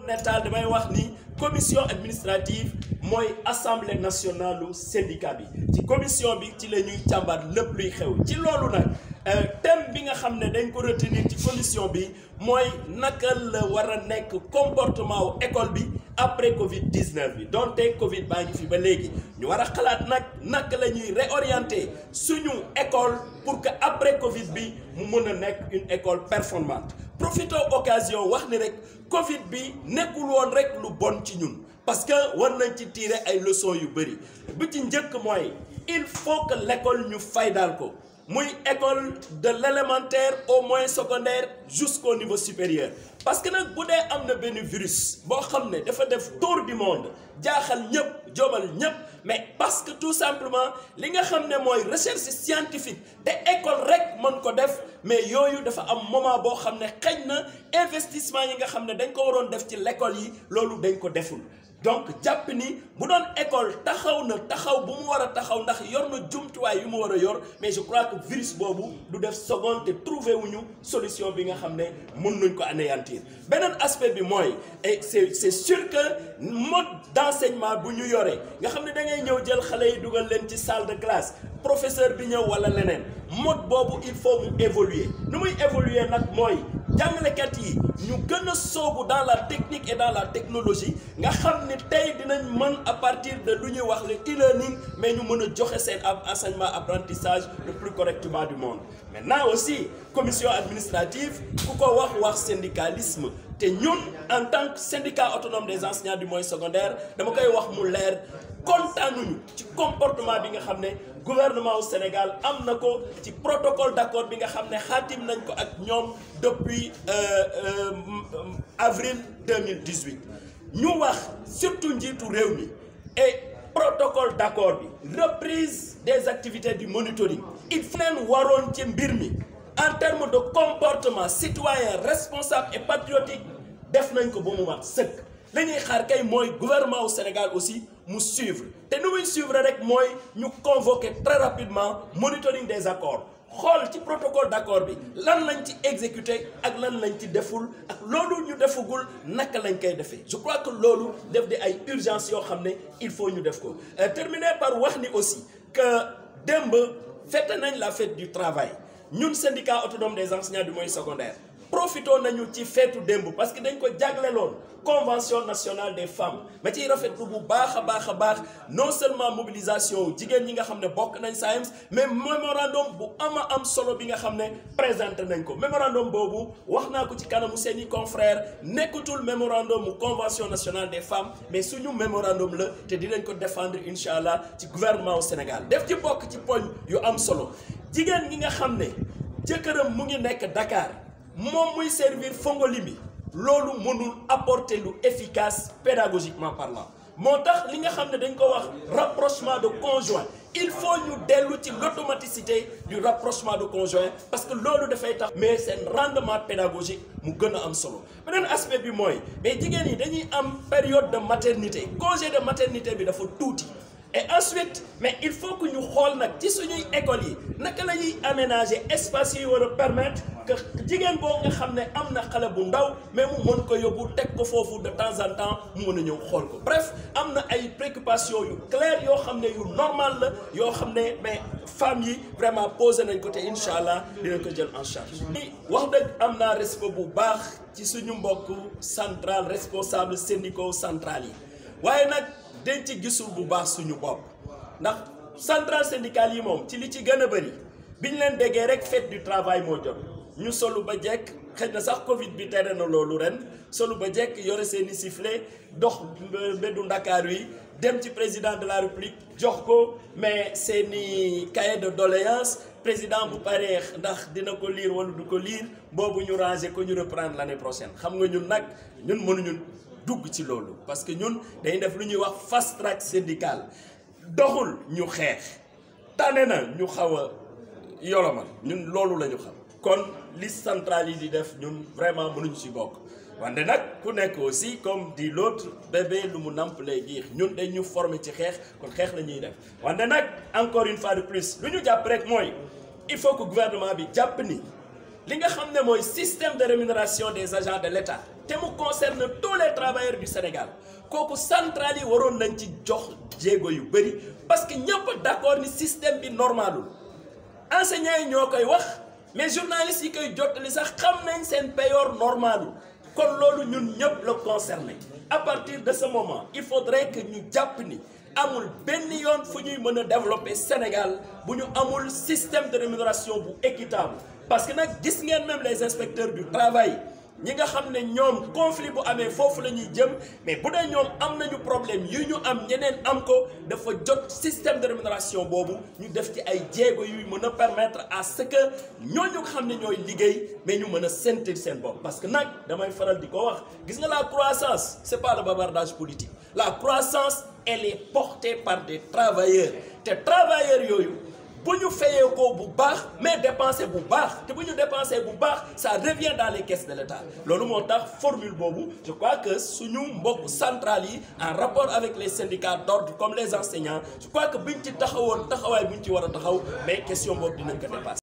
nettaal damay wax ni commission administrative mooy assemblée nationale lu syndicat bi ci commission bi ci la ñuy càmbar lépp luy xew ci loolu nag thème bi nga xam ne dañ ko retenir ci commission bi mooy naka la war a nekk comportement wu école bi après Covid 19 bi donte Covid baa ngi fi ba léegi ñu war a xalaat nag naka la ñuy réorienter suñu école pour que après Covid bi mu mën a nekk une école performante profito occasion wax ni rek Covid bi nekkul woon rek lu bon ci ñun parce que war nañ ci tirer ay leçons yu bëri bu ci njëkk mooy il faut que l'école ñu faydaal ko. muy école de l'élémentaire au moyen secondaire jusqu'au niveau supérieur parce que nag bu dee am na benn virus boo xam ne dafa def tour du monde jaaxal ñëpp jobal ñëpp mais parce que tout simplement li nga xam ne mooy recherche scientifique te école rek mën ko def mais yooyu dafa am moment boo xam ne xëy na investissement yi nga xam ne dañ ko waroon def ci l'école yi loolu dañ ko deful donc jàpp ni bu doon école taxaw na taxaw bu mu war a taxaw ndax yor na jumtuwaay yu mu war a yor mais je crois que virus boobu du def seconde te trouvé wuñu solution bi nga xam ne mën nañ ko anéantir beneen aspect bi mooy et c'est c'est sûr que mode d'enseignement bu ñu yoree nga xam ne da ngay ñëw jël xale yi dugal leen ci salle de classe professeur bi ñëw wala leneen mode boobu il faut mu évoluer nu muy évoluer nag mooy jàngalekat yi ñu gën a soobu dans la technique et dans la technologie nga xam ni tey dinañ mën à partir de lu ñuy wax le e-learning mais ñu mën a joxe seen ab enseignement apprentissage le plus correctement du monde maintenant aussi commission administrative ku ko wax wax syndicalisme te ñun en tant que syndicat autonome des enseignants du moyen secondaire dama koy wax mu leer kontaanuñu ci comportement bi nga xam ne gouvernement au Sénégal am na ko ci protocole d'accord bi nga xam ne xaatim nañ ko ak ñoom depuis euh, euh, avril 2018 ñu wax surtout njiitu réew mi et protocole d'accord bi reprise des activités du monitoring il faut leen waroon ci mbir mi en termes de comportement citoyen responsable et patriotique def nañ ko ba mu mat sëkk li ñuy xaar kay mooy gouvernement au Sénégal aussi mu suivre te nu muy suivre rek mooy ñu convoquer très rapidement monitoring des accords xool ci protocole d'accord bi lan lañ ci exécuté ak lan lañ ci deful ak loolu ñu defagul naka lañ koy defee je crois que loolu def di ay urgence yoo xam ne il faut ñu def ko terminer par wax ni aussi que démb fête nañ la fête du travail ñun syndicat autonome des enseignants du moyen secondaire profitoo nañu ci feetu démb parce que dañ ko jagleloon convention nationale des femmes ma ciy rafetlu bu baax a baax a baax non seulement mobilisation jigéen ñi nga xam ne bokk nañ SAEMS mais mémorandum bu ama am solo bi nga xam ne présenté nañ ko mémorandum boobu wax naa ko ci kanamu seeni confrères nekkatul mémorandum mu convention nationale des femmes mais suñu mémorandum la te dinañ ko défendre incha allah ci gouvernement au Sénégal def ci bokk ci poñ yu am solo jigéen ñi nga xam ne jëkkëram mu ngi nekk Dakar moom muy servir Fongolimi loolu mënul apporter lu efficace pédagogiquement parlant moo tax li nga xam ne dañ ko wax rapprochement de conjoint il faut ñu dellu ci l'automaticité du rapprochement de conjoint parce que loolu dafay tax mais seen rendement pédagogique mu gën a am solo beneen aspect bi mooy mais jigéen ñi dañuy am période de maternité congé de maternité bi dafa tuuti et ensuite mais il faut que ñu xool nag ci suñuy écoles yi naka la ñuy aménager espace yi war a permettre que jigéen boo nga xam ne am na xale bu ndaw mais mu mën ko yóbbu teg ko foofu de temps en temps mu mën a ñëw xool ko bref am na ay préoccupations yu claires yoo xam ne yu normal la yoo xam ne mais femmes yi vraiment posé nañ ko te incha allah dinañ ko jël en charge. wax dëgg am naa respect bu baax ci suñu mbokk central responsable syndicaux central yi waaye nag. dañ ci gisul bu baax suñu bopp ndax centrale syndicale yi moom ci li ci gën a bëri bi ñu leen déggee rek fête du travail moo jot ñu solu ba jekk xëy na sax Covid bi tere na loolu ren solu ba jekk yore seeni sifflet dox mbeddu Ndakaar yi dem ci président de la République jox ko mais seeni cahier de doléance président bu paree ndax dina ko lire wala du ko lire boobu ñu ranger ko ñu reprendre l'année prochaine xam nga ñun nag ñun mënuñu. dugg ci loolu parce que ñun dañuy def lu ñuy wax fast track syndical doxul ñu xeex tane na ñu xaw a yolomal ñun loolu la ñu xam kon liste centrale yi di def ñun vraiment mënuñu ci bokk wante nag ku nekk aussi comme dit l'autre bébé lu mu namp lay giix ñun dañ ñu former ci xeex kon xeex la ñuy def wante nag encore une fois de plus lu ñu jàpp rek mooy il faut que gouvernement bi jàpp ni li nga xam ne mooy système de rémunération des agents de l'État te mu concerne tous les travailleurs du Sénégal kooku centrale yi waroon nañ ci jox jéego yu bëri parce que ñëpp d'accord ni système bi normalul enseignants yi ñoo koy wax mais journalistes yi koy jottali sax xam nañ seen payoor normalul kon loolu ñun ñëpp la concerné à partir de ce moment il faudrait que ñu jàpp ni amul benn yoon fu ñuy mën a développer Sénégal bu ñu amul système de rémunération bu équitable parce que nag gis ngeen même les inspecteurs du travail ñi nga xam ne ñoom conflit bu amee foofu la ñuy jëm mais bu dee ñoom am nañu problème yu ñu am ñeneen am ko dafa jot système de rémunération boobu ñu def ci ay jéego yuy mën a permettre à ce que ñooñu nga xam ne ñooy liggéey mais ñu mën a sentir seen bopp parce que nag damay faral di ko wax gis nga la croissance c'est pas le bavardage politique la croissance elle est portée par des travailleurs te travailleurs yooyu bu ñu fayee ko bu baax mais dépenser bu baax te bu ñu dépenser bu baax ça revient dans les caisses de l'État loolu moo tax formule boobu je crois que suñu mbokk centrales yi en rapport avec les syndicats d'ordre comme les enseignants je crois que buñ ci taxawoon taxawaay buñ ci war a taxaw mais question boobu dinañ ko dépasser